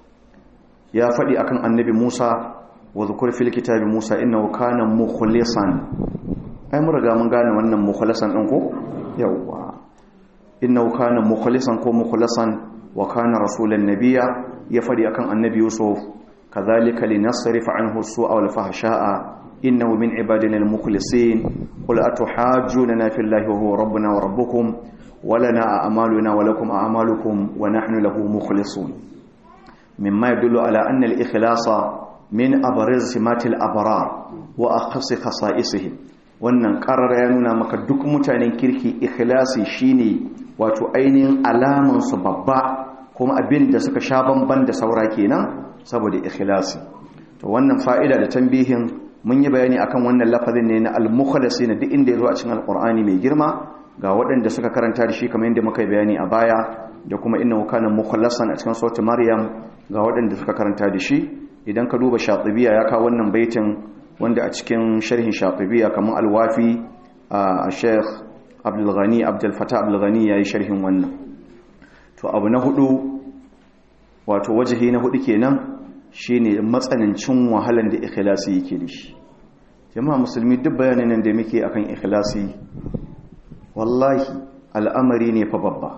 ya faɗi akan annabi Musa wa zukur fil kitabi Musa innahu kana mukhlisan ai mun riga mun gane wannan mukhlisan din ko yawa innahu kana mukhlisan ko mukhlasan wa kana rasulan nabiyya ya faɗi akan annabi Yusuf kadhalika linasrifa anhu as-su'a wal fahsha'a innahu min ibadina al-mukhlisin qul atuhajjuna fillahi wa huwa rabbuna wa rabbukum wa lana a'maluna wa lakum a'malukum wa nahnu lahu mukhlisun مما يدل على أن الإخلاص من أبرز سمات الأبرار وأخص خصائصهم wannan ƙarar ya nuna maka duk mutanen kirki ikhlasi shine wato ainihin alamansu babba kuma abin da suka sha bamban da saura kenan saboda ikhlasi to wannan fa'ida da tambihin mun yi bayani akan wannan lafazin ne na al-mukhlasi na duk inda ya zo a cikin alqur'ani mai girma ga waɗanda suka karanta da shi kamar yadda muka yi bayani a baya da kuma innahu kana mukhlasan a cikin suratul maryam ga waɗanda suka karanta da shi idan ka duba shatibiya ya kawo wannan baitin wanda a cikin sharhin shatibiya kamar alwafi a sheikh abdul ghani abdul fatah abdul ghani yayi sharhin wannan to abu na hudu wato wajihi na hudu kenan shine matsanancin wahalan da ikhlasi yake da shi jama'a musulmi duk bayanan nan da muke akan ikhlasi wallahi al'amari ne fa babba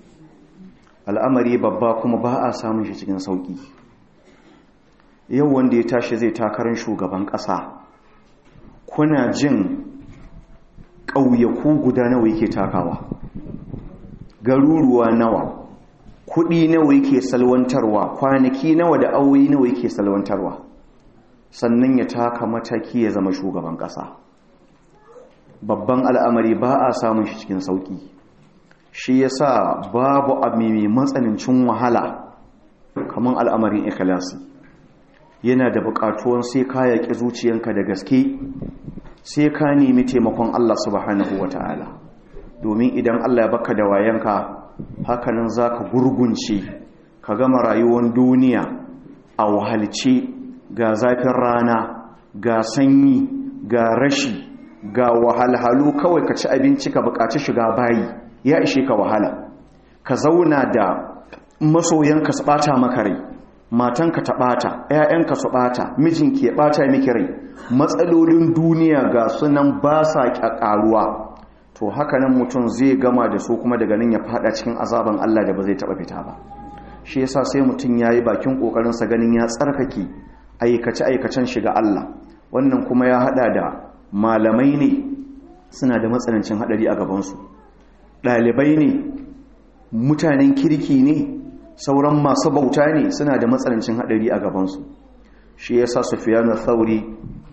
al'amari babba kuma ba a samun shi cikin sauƙi yau wanda ya tashi zai takarar shugaban ƙasa kuna jin ƙauyaku guda nawa yake takawa garuruwa nawa kuɗi nawa yake salwantarwa kwanaki nawa da auyi nawa yake salwantarwa sannan ya taka mataki ya zama shugaban ƙasa babban al'amari ba a samun shi cikin sauƙi shi ya sa babu abu mai matsanancin wahala kamar al'amarin ikhlasi yana da buƙatuwan sai ka yaƙi zuciyanka da gaske sai ka nemi taimakon Allah subhanahu wa ta'ala domin idan Allah ya baka da wayanka hakanan za ka gurgunce ka gama rayuwar duniya a wahalce ga zafin rana ga sanyi ga rashi ga wahalhalu kawai ka ci abinci ka buƙaci shiga bayi ya ishe ka wahala ka zauna da masoyanka su bata maka rai matanka ta bata ƴaƴanka su bata mijinki ya bata miki rai matsalolin duniya ga sunan ba sa ƙaruwa to haka nan mutum zai gama da su kuma daga nan ya fada cikin azaban Allah da ba zai taba fita ba shi yasa sai mutum yayi bakin kokarin sa ganin ya tsarkake aikace aikacen shiga Allah wannan kuma ya hada da malamai ne suna da matsanancin hadari a gaban su ɗalibai ne mutanen kirki ne sauran masu bauta ne suna da matsanancin haɗari a gabansu shi ya sa sufiyanu thauri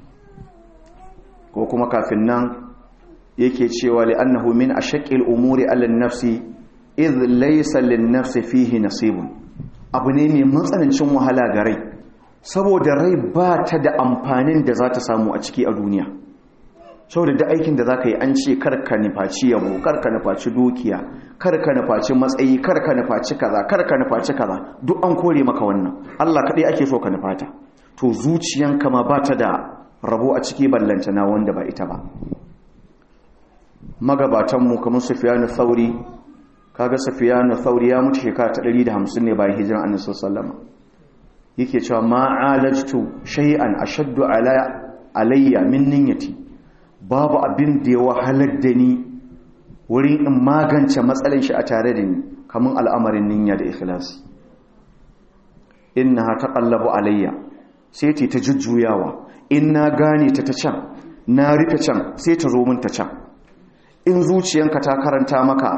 ko kuma kafin nan yake cewa li'annahu min ashaqqil umuri 'ala an-nafsi idh laysa lin-nafsi fihi nasibun abu ne mai matsanancin wahala ga rai saboda rai ba ta da amfanin da za ta samu a ciki a duniya saboda da aikin da zaka yi an ce karka nufaci yabo karka nufaci dukiya karka nufaci matsayi karka nufaci kaza karka nufaci kaza duk an kore maka wannan Allah kadai ake so ka nufata to zuciyanka ma bata da rabo a ciki ballanta na wanda ba ita ba magabatan mu kamar Sufyan Thauri kaga Sufyan Thauri ya mutu shekara ta 150 ne bayan hijiran Annabi sallallahu alaihi wasallam yake cewa ma'alajtu shay'an ashaddu ala alayya min niyyati babu abin da ya wahalar da ni wurin in magance matsalin shi a tare da ni kamar al'amarin niyya da ikhlasi innaha taqallabu alayya sai ta ta jujjuyawa in na gane ta ta can na rufe can sai ta zo min ta can in zuciyanka ta karanta maka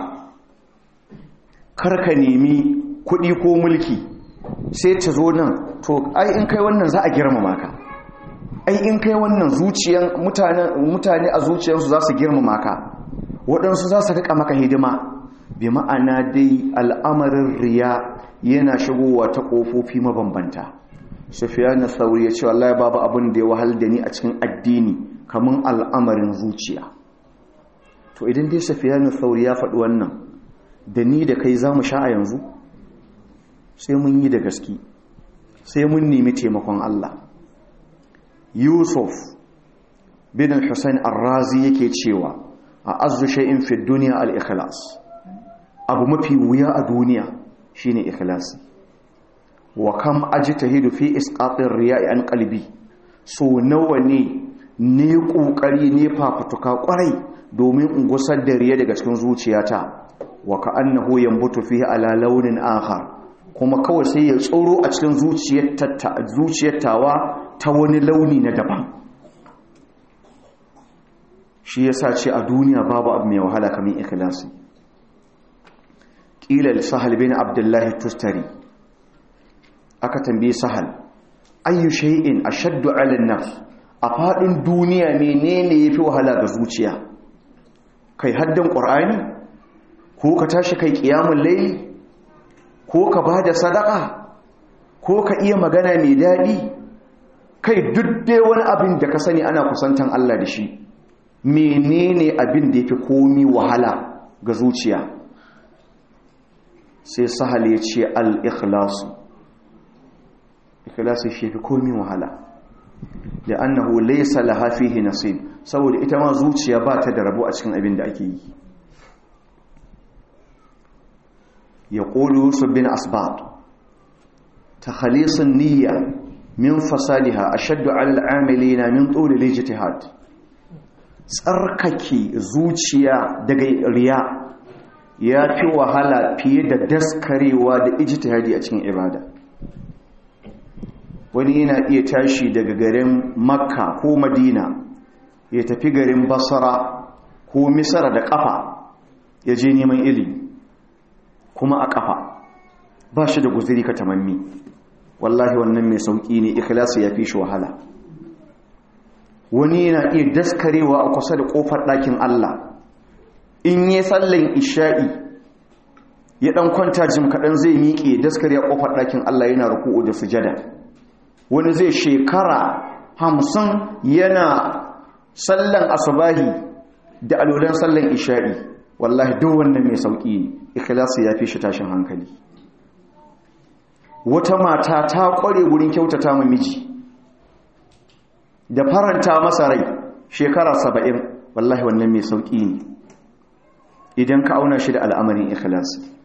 karka nemi kuɗi ko mulki sai ta zo nan to ai in kai wannan za a girmama ka ai in kai wannan zuciyan mutane a zuciyansu za su girmama ka waɗansu za su riƙa maka hidima bi ma'ana dai al'amarin riya yana shigowa ta ƙofofi mabambanta sufiyan sauri ya ce wallahi babu abin da ya wahal da ni a cikin addini kamar al'amarin zuciya to idan dai sufiyan sauri ya faɗi wannan da ni da kai za mu sha a yanzu sai mun yi da gaske sai mun nemi taimakon Allah Yusuf bin Hussein Ar-Razi yake cewa a azu shay'in fi dunya al-ikhlas abu mafi wuya a duniya shine ikhlasi wa kam ajtahidu fi isqatir riya'i an qalbi so nawa ne ne kokari ne fafutuka kwarai domin in gusar da riya daga cikin zuciyata wa ka'annahu yanbutu fihi ala launin akhar kuma kawai sai ya tsoro a cikin zuciyar tawa ta wani launi na daban shi yasa ce a duniya babu abu mai wahala kamar ikhlasi ƙilal sahal bin abdullahi tustari aka tambaye sahal ayyu shay'in ashaddu 'ala an-nafs a fadin duniya menene yafi wahala ga zuciya kai haddan qur'ani ko ka tashi kai qiyamul layl ko ka bada sadaka ko ka iya magana mai dadi kai duk dai wani abin da ka sani ana kusantan Allah da shi menene abin da yafi komi wahala ga zuciya sai sahal ya ce al-ikhlasu ikhlasi shi fi komi wahala da annahu laysa laha fihi nasib saboda ita ma zuciya ba ta da rabo a cikin abin da ake yi yaqulu yusuf bin asbab takhalisun niyya min fasadiha ashaddu 'ala al-'amilina min tul al-ijtihad tsarkake zuciya daga riya ya fi wahala fiye da daskarewa da ijtihadi a cikin ibada wani yana iya tashi daga garin makka ko madina ya tafi garin basara ko misara da kafa ya je neman ilimi kuma a kafa ba shi da guziri ka tamanni wallahi wannan mai sauƙi ne ikhlasi ya fi shi wahala wani yana iya daskarewa a kusa da ƙofar ɗakin Allah in yi sallan isha'i ya ɗan kwanta jim kaɗan zai miƙe daskare a ƙofar ɗakin Allah yana ruku'u da sujada wani zai shekara hamsin yana sallan asubahi da alolan sallan isha'i wallahi duk wannan mai sauƙi ne ikhlasi ya fi shi tashin hankali wata mata ta ƙware wurin kyautata ma miji da faranta masa rai shekara saba'in wallahi wannan mai sauƙi ne idan ka auna shi da al'amarin ikhlasi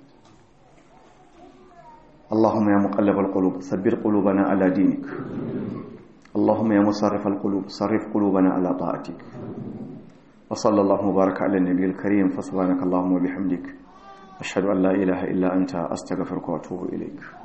اللهم يا مقلب القلوب ثبت قلوبنا على دينك اللهم يا مصرف القلوب صرف قلوبنا على طاعتك وصلى الله وبارك على النبي الكريم فسبحانك اللهم وبحمدك أشهد أن لا إله إلا أنت أستغفرك وأتوب إليك